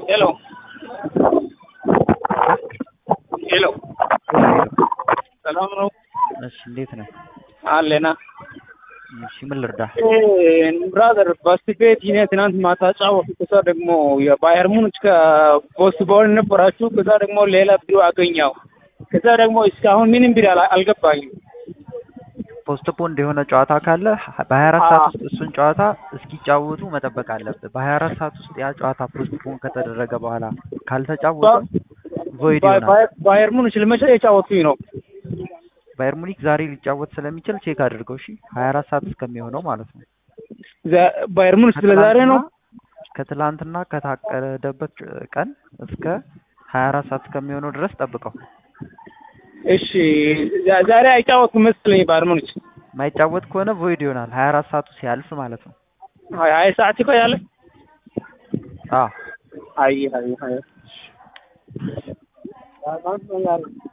ሄሎ ሄሎ ሰላም ነው? እሺ እንዴት ነህ? አለና እሺ ምን ልርዳ? ብራዘር በስፔት ይኔ ትናንት ማታ ጫወቱ። ከዛ ደግሞ የባየር ሙኒች ከፖስት ቦል ነበራችሁ። ከዛ ደግሞ ሌላ ቢሮ አገኘው። ከዛ ደግሞ እስካሁን ምንም ቢሮ አላ- አልገባኝም። ፖስትፖንድ የሆነ ጨዋታ ካለ በ24 ሰዓት ውስጥ እሱን ጨዋታ እስኪጫወቱ መጠበቅ አለብህ። በ24 ሰዓት ውስጥ ያ ጨዋታ ፖስትፖን ከተደረገ በኋላ ካልተጫወተ ቮይድ ባየ- ይሆናል። ባየ- ባየር ሙኒች ለመቼ የጫወቱኝ ነው? ባየር ሙኒክ ዛሬ ሊጫወት ስለሚችል ቼክ አድርገው እሺ። 24 ሰዓት እስከሚሆነው ማለት ነው። ዘ- ባየር ሙኒች ስለዛሬ ነው። ከትላንትና ከታቀደበት ቀን እስከ 24 ሰዓት እስከሚሆነው ድረስ ጠብቀው። እሺ ዛ- ዛሬ አይጫወቱም መሰለኝ ባየር ሙኒች። ማይጫወት ከሆነ ቮይድ ይሆናል 24 ሰዓቱ ሲያልፍ ማለት ነው። አይ አይ ሰዓት ይቆያል። አዎ አይ አይ አይ